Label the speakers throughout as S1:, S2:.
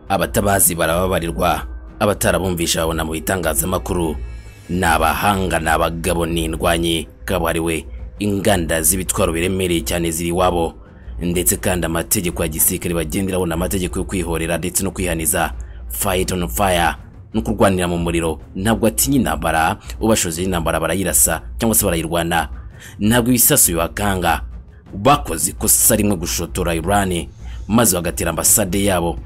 S1: abatabazi barababarirwa abatarabumvisha babona mu bitangazamakuru ni abahanga ni abagabo ni indwanyi kabuhariwe inganda z'ibitwaro biremereye cyane ziri iwabo ndetse kandi amategeko ya gisirikare bagenderaho ni amategeko yo kwihorera ndetse no kwihaniza fight on fire no kurwanira mu muriro ntabwo atinya intambara ubashoje intambara barayirasa cyangwa se barayirwana ntabwo ibisasu bibakanga bakoze ikosa rimwe gushotora irani maze bagatera ambasade yabo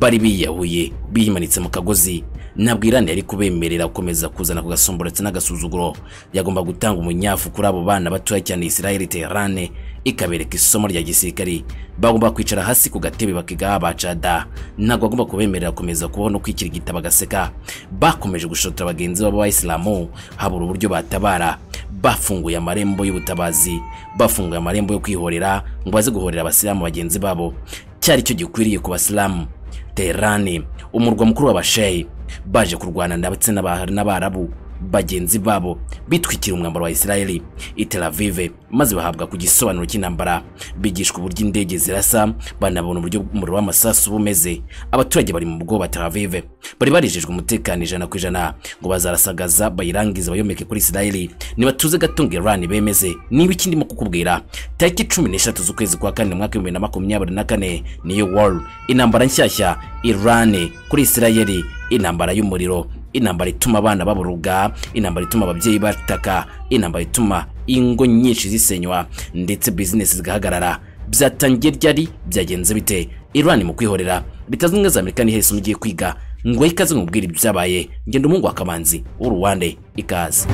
S1: bari biyahuye biyimanitse mu kagozi ntabwo irani yari kubemerera gukomeza kuzana ku gasumburo ndetse n'agasuzuguro yagomba gutanga umunyafu kuri abo bana batoya cyane israel terane ikabereka isomo rya gisirikari bagomba kwicara hasi ku gatebe bakigaha bacada ntabwo bagomba kubemerera gukomeza kubaho no kwikirigita bagaseka bakomeje gushotora bagenzi babo b'abayisilamu habura uburyo batabara bafunguye amarembo y'ubutabazi bafunguye amarembo yo kwihorera ngo baze guhorera abasilamu bagenzi babo cyari cyo gikwiriye ku basilamu terani umurwa mukuru w'abasheyi baje kurwana ndetse n'aba- n'abarabu bagenzi babo bitwikira umwambaro wa isirayeli i Tel Aviv maze bahabwa ku gisobanuro cy'intambara bigishwa uburyo indege zirasa banabona uburyo umuriro w'amasasu uba umeze abaturage bari mu bwoba Tel Aviv bari barijejwe umutekano ijana ku ijana ngo bazarasagaza bayirangize bayomeke kuri isirayeli nibatuze gato ngo irani bemeze niba iki ndimo kukubwira tariki cumi n'eshatu z'ukwezi kwa kane mu mwaka w'ibihumbi na makumyabiri na kane niyo wall intambara nshyashya irani kuri isirayeli intambara y'umuriro intambara ituma abana baburuga intambara ituma ababyeyi bataka intambara ituma ingo nyinshi zisenywa ndetse bizinesi zigahagarara byatangiye ryari byagenze bite irani mu kwihorera leta zunze ubumwe za amerika ni hese ugiye kwiga ngo ikaze nkubwire ibyabaye ngenda umuhungu wa kamanzi w'uruwande ikaze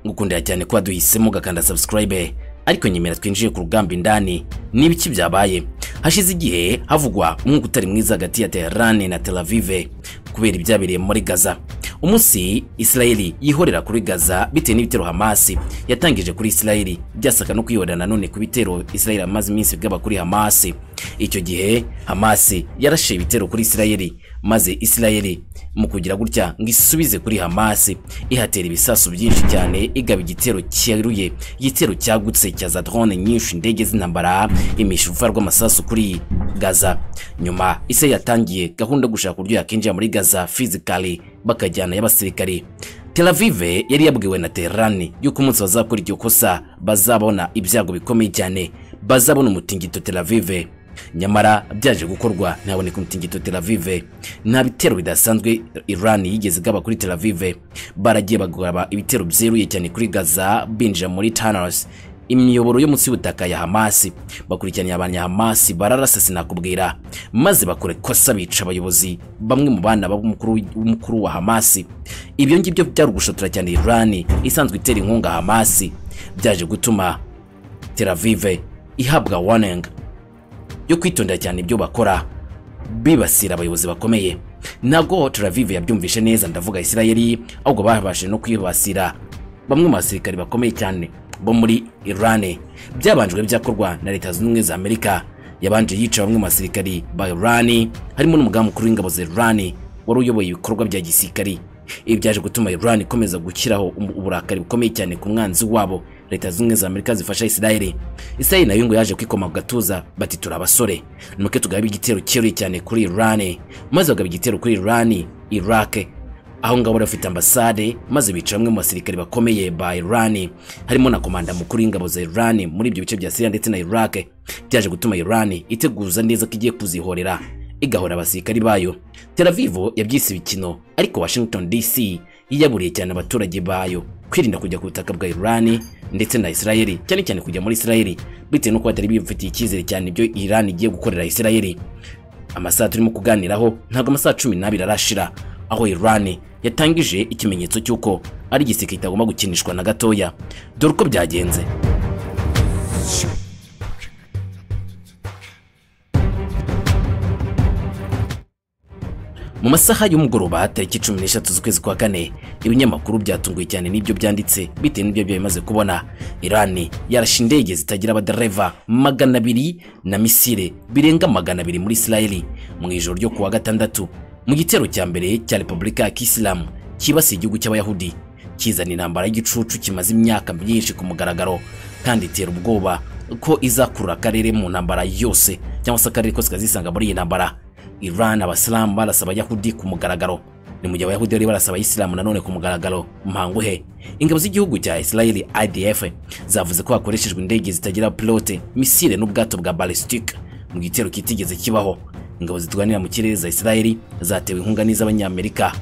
S1: ngukundira cyane kuba duhisemo ugakanda subscribe ariko nyemera twinjiye ku rugamba indani niba iki byabaye hashize igihe havugwa umwuka utari mwiza hagati ya Tehran na Tel Aviv kubera ibyabereye muri Gaza umunsi Israeli yihorera kuri Gaza bitewe n'ibitero Hamas yatangije kuri Israeli byasaka no kwihorera nanone ku bitero Israeli amaze iminsi bwaba kuri Hamas icyo gihe Hamas yarashe ibitero kuri Israeli maze Israeli mu kugira gutya ngo isubize kuri Hamas ihatera ibisasu byinshi cyane igaba igitero cyeruye igitero cyagutse cya za drone nyinshi indege z'intambara imishuva rw'amasasu kuri Gaza nyuma Israel yatangiye gahunda yo gushaka uburyo yakinjira muri Gaza physically bakajyana y'abasirikare Tel Aviv yari yabwiwe na Tehran yuko umunsi bazakora iryo kosa bazabona ibyago bikomeye cyane bazabona umutingito Tel Aviv nyamara byaje gukorwa ntihaboneka umutingito Tel Aviv nta bitero bidasanzwe Iran yigeze igaba kuri Tel Aviv baragiye bagaba ibitero byeruye cyane kuri Gaza binjira muri Tunnels imiyoboro yo munsi y'ubutaka ya Hamas bakurikiranye abanya Hamas bararasa sinakubwira maze bakora ikosa bica abayobozi bamwe mu bana b'umukuru w'umukuru wa Hamas ibyo ngibyo byari ugushotora cyane Iran isanzwe itera inkunga Hamas byaje gutuma Tel Aviv ihabwa warning yo kwitondera cyane ibyo bakora bibasira abayobozi bakomeye ntabwo Tel Aviv yabyumvishe neza ndavuga Isirayeli ahubwo babashije no kwibasira bamwe mu basirikari bakomeye cyane bo muri Iran byabanjwe byakorwa na leta zunze ubumwe za Amerika yabanje yica bamwe mu basirikari ba Iran harimo n'umugaba mukuru w'ingabo za Iran wari uyoboye ibikorwa bya gisirikari ibi byaje gutuma Iran ikomeza gushyiraho umu- uburakari bukomeye cyane ku mwanzi wabo leta zunze ubumwe za Amerika zifasha Israel Israel nayo ngo yaje kwikoma ku gatuza bati turi abasore nuko tugabe igitero cyeruye cyane kuri Iran maze bagaba igitero kuri Iran Iraq aho ngaho bari bafite ambasade maze bica bamwe mu basirikare bakomeye ba Iran harimo na komanda mukuru w'ingabo za Iran muri ibyo bice bya Syria ndetse na Iraq byaje gutuma Iran iteguza neza ko igiye kuzihorera igahora abasirikari bayo Tel Aviv yabyise ibikino ariko Washington DC yiyaburiye cyane abaturage bayo kwirinda kujya ku butaka bwa Iran ndetse na Israel cyane cyane kujya muri Israel bitewe n'uko batari bifitiye icyizere cyane ibyo Iran igiye gukorera Israel amasaha turimo kuganiraho ntabwo amasaha cumi n'abiri arashira aho Iran yatangije ikimenyetso cy'uko ari igiseke kitagomba gukinishwa na gatoya dore uko byagenze mu masaha y'umugoroba tariki cumi n'eshatu z'ukwezi kwa kane ibinyamakuru byatunguye cyane n'ibyo byanditse bitewe n'ibyo biba bimaze kubona irani yarashe indege zitagira abadereva magana abiri na misile birenga magana abiri muri isirayeli mu ijoro ryo kuwa gatandatu mu gitero cya mbere cya repubulika ya kisilamu cyibasiye igihugu cy'abayahudi kizana intambara y'igicucu kimaze imyaka myinshi ku mugaragaro kandi itera ubwoba ko izakurura akarere mu ntambara yose cyangwa se akarere kose kazisanga muri iyi ntambara Iran abasilamu barasaba abayahudi ku mugaragaro ni mu gihe abayahudi bari barasaba abayisilamu nanone ku mugaragaro mpangu he ingabo z'igihugu cya israeli idf zavuze ko hakoreshejwe indege zitagira pilote misile n'ubwato bwa ballistic mu gitero kitigeze kibaho ingabo zirwanira mu kirere za israeli zatewe inkunga n'iz'abanyamerika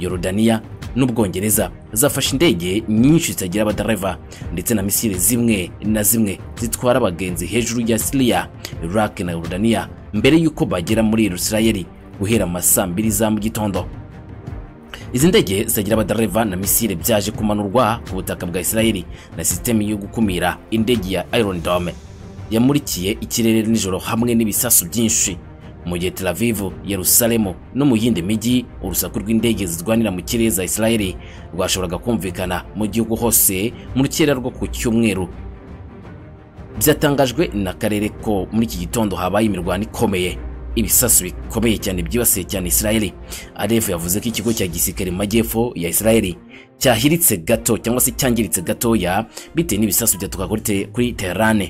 S1: yorodaniya n'ubwongereza zafashe indege nyinshi zitagira abadereva ndetse na misile zimwe na zimwe zitwara abagenzi hejuru ya siriya iraq na yorodaniya mbere y'uko bagera muri israeli guhera mu ma saa mbiri za mu gitondo izi ndege zitagira abadereva na misile byaje kumanurwa ku butaka bwa israeli na sisiteme yo gukumira indege ya iron dome yamurikiye ikirere nijoro hamwe n'ibisasu byinshi mu gihe Tel Aviv, Yerusalemu no mu yindi mijyi urusaku rw'indege zirwanira mu kirere za Israeli rwashoboraga kumvikana mu gihugu hose mu rukera rwo ku cyumweru. Byatangajwe n'akarere ko muri iki gitondo habaye imirwano ikomeye ibisasu bikomeye cyane byibasiye cyane Israeli. ADF yavuze ko ikigo cya gisirikare mu majyepfo ya Israeli cyahiritse gato cyangwa se cyangiritse gatoya bitewe n'ibisasu byatuka kuri te- kuri Tehran.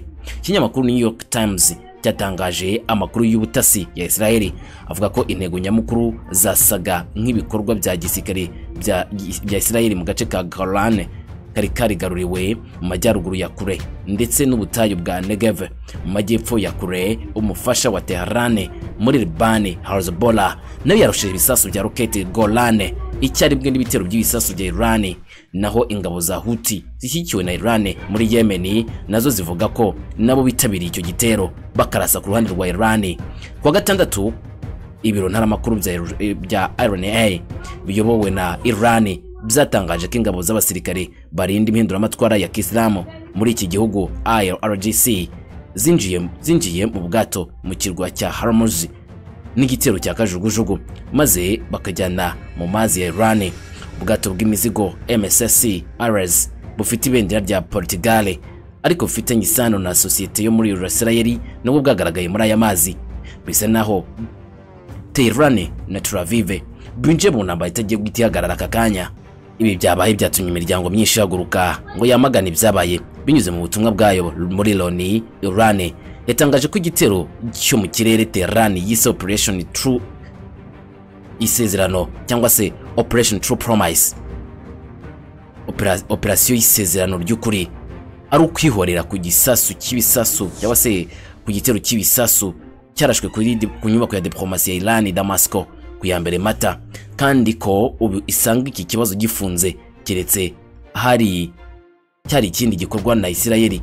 S1: Ikinyamakuru New York Times cyatangaje amakuru y'ubutasi ya Israeli avuga ko intego nyamukuru zasaga nk'ibikorwa bya gisirikare bya bya Israeli mu gace ka Golan kari karigaruriwe mu majyaruguru ya kure ndetse n'ubutayu bwa Negev mu majyepfo ya kure umufasha wa Tehran muri Libani Hezbollah nayo yarushije ibisasu bya roketi Golan icyarimwe n'ibitero by'ibisasu bya Iran naho ingabo za Houthi zishyigikiwe na Iran muri Yemen nazo zivuga ko nabo bitabiriye icyo gitero bakarasa ku ruhande rwa Iran kuwa gatandatu ibiro ntaramakuru bya bya RNA biyobowe na Iran byatangaje ko ingabo z'abasirikare barinda impinduramatwara ya Kisilamu muri iki gihugu IRGC zinjiye zinjiye mu bwato mu kirwa cya Hormuz n'igitero cya kajugujugu maze bakajyana mu mazi ya Iran ubwato bw'imizigo MSC Ares bufite ibendera rya Portugal ariko bufitanye isano na sosiyete yo muri Israel nabwo bwagaragaye muri aya mazi bisa naho Tehran na Tel Aviv binjiye mu ntambara itagiye guhita ihagarara aka kanya ibi byabaye byatumye imiryango myinshi ihaguruka ngo yamagane ibyabaye binyuze mu butumwa bwayo muri Loni Iran yatangaje ko igitero cyo mu kirere Tehran yise Operation True isezerano cyangwa se Operation True Promise Opera- operasiyo y'isezerano ry'ukuri ari ukwihorera ku gisasu cy'ibisasu cyangwa se ku gitero cy'ibisasu cyarashwe kuri di- ku nyubako ya diplomasi ya Iran Damasco ku ya mbere mata kandi ko ubu isanga iki kibazo gifunze keretse hari cyari ikindi gikorwa na Isirayeli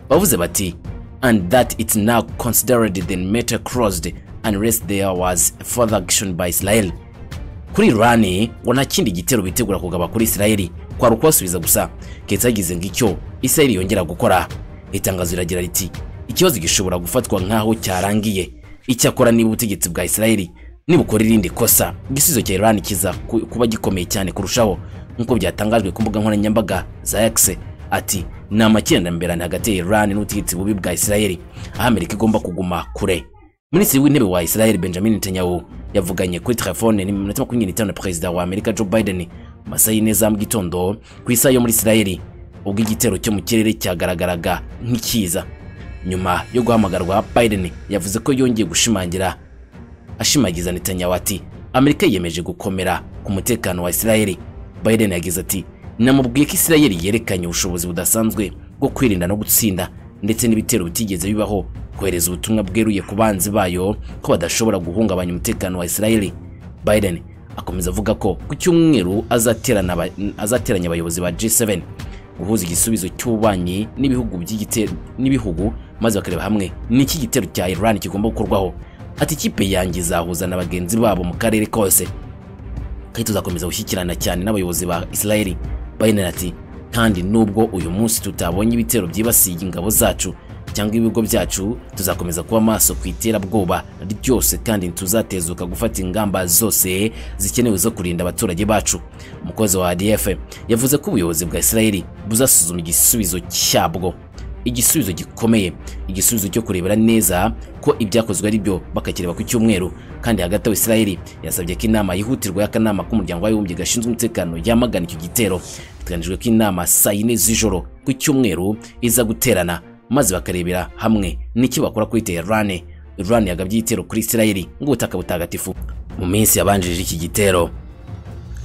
S1: bavuze bati and that it's now considered the matter crossed unless there was further action by Israel kuri Iran ngo nta kindi gitero bitegura kugaba kuri Israel kwari ukubasubiza gusa keretse hagize ngicyo Israel yongera gukora itangazo riragira riti ikibazo gishobora gufatwa nk'aho cyarangiye icyakora niba ubutegetsi bwa Israel nibukora irindi kosa igisubizo cya Iran kiza ku- kuba gikomeye cyane kurushaho nk'uko byatangajwe ku mbuga nkoranyambaga za X ati ni amakiranirane hagati ya Iran n'ubutegetsi bubi bwa Israel aho Amerika igomba kuguma kure Minisitiri w'intebe wa Israel Benjamin Netanyahu yavuganye kuri telefone n'iminota makumyabiri n'itanu na perezida wa Amerika Joe Biden mu masaha y'ine za mu gitondo ku isaha yo muri Israel ubwo igitero cyo mu kirere cyagaragaraga nk'ikiza nyuma yo guhamagarwa Biden yavuze ko yongeye gushimangira ashimagiza Netanyahu ati Amerika yiyemeje gukomera ku mutekano wa Israel Biden yagize ati namubwiye ko Israel yerekanye ubushobozi budasanzwe bwo kwirinda no gutsinda ndetse n'ibitero bitigeze bibaho kohereza ubutumwa bweruye ku banzi bayo ko badashobora guhungabanya umutekano wa Israel Biden akomeza avuga ko ku cyumweru azaterana aba- azateranya abayobozi ba G7 guhuza igisubizo cy'ububanyi n'ibihugu by'igitero n'ibihugu maze bakareba hamwe n'iki gitero cya Iran kigomba gukorwaho ati ikipe yanjye izahuza na bagenzi babo mu karere kose kandi tuzakomeza gushyikirana cyane n'abayobozi ba Israel Biden ati kandi nubwo uyu munsi tutabonye ibitero byibasiye ingabo zacu cyangwa ibigo byacu tuzakomeza kuba maso ku iterabwoba ryose kandi tuzatezuka gufata ingamba zose zikenewe zo kurinda abaturage bacu umukozi wa ADF yavuze ko ubuyobozi bwa Israel buzasuzuma igisubizo cyabwo igisubizo gikomeye igisubizo cyo kurebera neza ko ibyakozwe ari byo bakakireba ku cyumweru kandi hagati aho Israeli yasabye ko inama yihutirwa y'akanama k'umuryango w'abibumbye gashinzwe umutekano yamagana icyo gitero biteganyijwe ko inama saa yine z'ijoro ku cyumweru iza guterana maze bakarebera hamwe n'icyo bakora kuri Teherane Iran yagabye igitero kuri Isirayeli nk'ubutaka butagatifu mu minsi yabanjirije iki gitero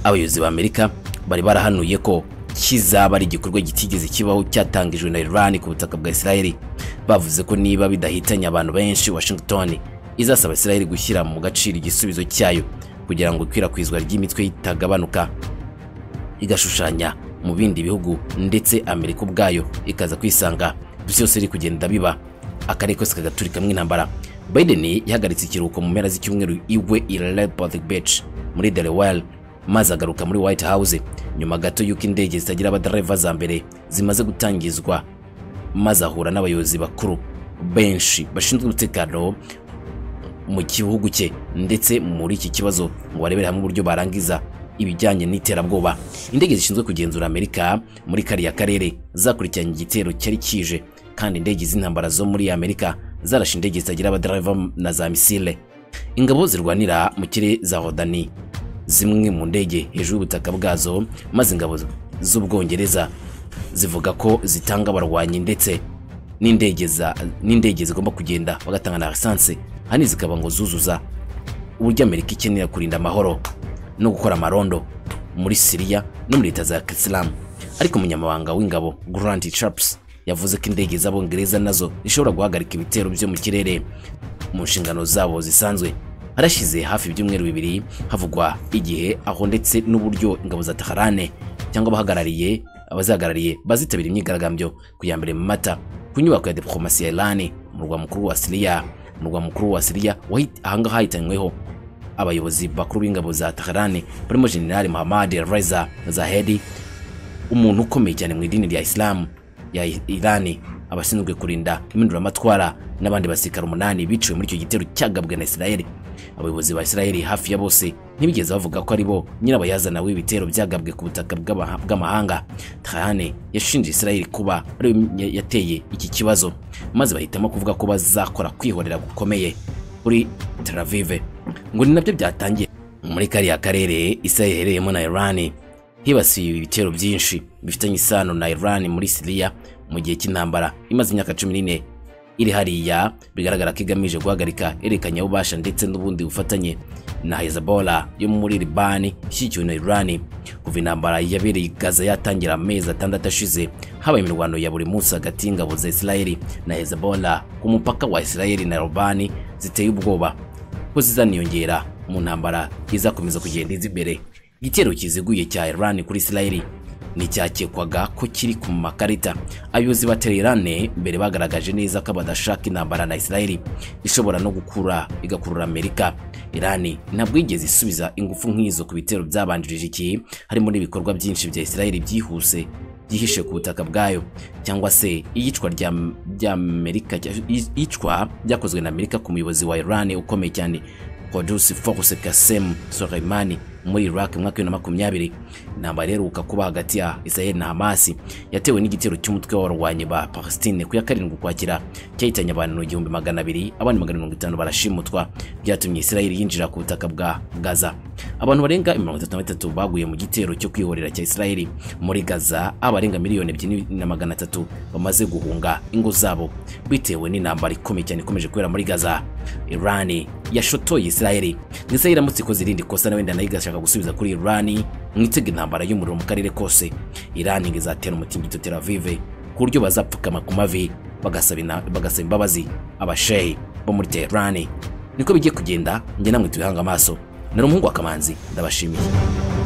S1: abayobozi b'Amerika bari barahanuye ko kizaba ari igikorwa kitigeze kibaho cyatangijwe na Iran ku butaka bwa Isirayeli bavuze ko niba bidahitanye abantu benshi Washington izasaba Isirayeli gushyira mu gaciro igisubizo cyayo kugira ngo ikwirakwizwa ry'imitwe itagabanuka igashushanya mu bindi bihugu ndetse Amerika ubwayo ikaza kwisanga byose biri kugenda biba akarere kose kagaturikamo intambara Biden yahagaritse ikiruhuko mu mpera z'icyumweru iwe i Leopold Beach muri Delaware maze agaruka muri White House nyuma gato y'uko indege zitagira abadereva za mbere zimaze gutangizwa maze ahura n'abayobozi bakuru benshi bashinzwe umutekano mu gihugu cye ndetse muri iki kibazo ngo barebere hamwe uburyo barangiza ibijyanye n'iterabwoba indege zishinzwe kugenzura amerika muri kariya karere zakurikiranye igitero cyari kije kandi indege z'intambara zo muri amerika zarashe indege zitagira abadereva na za misile ingabo zirwanira mu kirere za hodani zimwe mu ndege hejuru y'ubutaka bwazo maze ingabo z'ubwongereza zivuga ko zitanga abarwanyi ndetse n'indege za- n'indege zigomba kugenda bagatanga na lisansi hano zikaba ngo zuzuza uburyo amerika ikenera kurinda amahoro no gukora amarondo muri siriya no muri leta za kisilamu ariko umunyamabanga w'ingabo grant chaps yavuze ko indege z'abongereza nazo zishobora guhagarika ibitero byo mu kirere mu nshingano zabo zisanzwe harashize hafi ibyumweru bibiri havugwa igihe aho ndetse n'uburyo ingabo za taharane cyangwa abahagarariye abazihagarariye bazitabira imyigaragambyo ku ya mbere mu mata ku nyubako ya diplomasi ya irani umurwa mukuru wa siriya umurwa mukuru wa siriya wahi- ahangaha hahitanyweho abayobozi bakuru b'ingabo za Tehran barimo General Mohammad Reza Zahedi umuntu ukomeye cyane mu idini rya Islam ya Iran abashinzwe kurinda impinduramatwara n'abandi basirikare umunani biciwe muri icyo gitero cyagabwe na Israel abayobozi ba Israel hafi ya bose ntibigeze bavuga ko ari bo nyirabayazana w'ibitero byagabwe ku butaka bw'abaha- bw'amahanga Tehran yashinje Israel kuba ari yo yateye iki kibazo maze bahitamo kuvuga ko bazakora kwihorera gukomeye kuri Tel Aviv ngo ni nabyo byatangiye muri kariya karere Israel iherereyemo na Iran hibasiwe ibitero byinshi bifitanye isano na Iran muri Syria mu gihe cy'intambara imaze imyaka 14 iri hariya bigaragara ko igamije guhagarika erekanyabubasha ndetse n'ubundi bufatanye na Hezbollah yo muri Liban ishyigikiwe na Iran kuva intambara yabereye i Gaza yatangira amezi atandatu ashize habaye imirwano ya buri munsi hagati y'ingabo za Israel na Hezbollah ku mupaka wa Israel na Liban ziteye ubwoba ko zizaniyongera mu ntambara izakomeza kugenda iza imbere igitero kiziguye cya Iran kuri Israel ni icyakekwaga ko kiri ku makarita abayobozi ba Teherane mbere bagaragaje neza ko badashaka intambara na Israel ishobora no gukura igakurura Amerika Iran ntabwo yigeze isubiza ingufu nk'izo ku bitero byabanjirije iki harimo n'ibikorwa byinshi bya Israel byihuse byihishe ku butaka bwayo cyangwa se iyicwa rya rya Amerika iyicwa ryakozwe na Amerika ku muyobozi wa Iran ukomeye cyane Qudus Force Qasem Soleimani muri Iraq mu mwaka wa makumyabiri intambara iheruka kuba hagati ya Israel na Hamas yatewe n'igitero cy'umutwe w'abarwanyi ba Palestine ku ya karindwi Ukwakira cyahitanye abantu igihumbi magana abiri abandi magana mirongo itanu barashimutwa byatumye Israel yinjira ku butaka bwa Gaza abantu barenga mirongo itatu na batatu baguye mu gitero cyo kwihorera cya Israel muri Gaza abarenga miliyoni ebyiri na magana atatu bamaze guhunga ingo zabo bitewe n'intambara ikomeye cyane ikomeje kubera muri Gaza Iran yashotoye Israel ngo Israel iramutse ikoze irindi kosa na wenda nayo igashaka gusubiza kuri Iran mwitega intambara y'umuriro mu karere kose Iran ngo izatera umutingito Tel Aviv ku buryo bazapfukama ku mavi bagasaba ina- bagasaba imbabazi abashehe bo muri Tehran niko bigiye kugenda njye namwe tubihanga amaso nari umuhungu wa Kamanzi ndabashimiye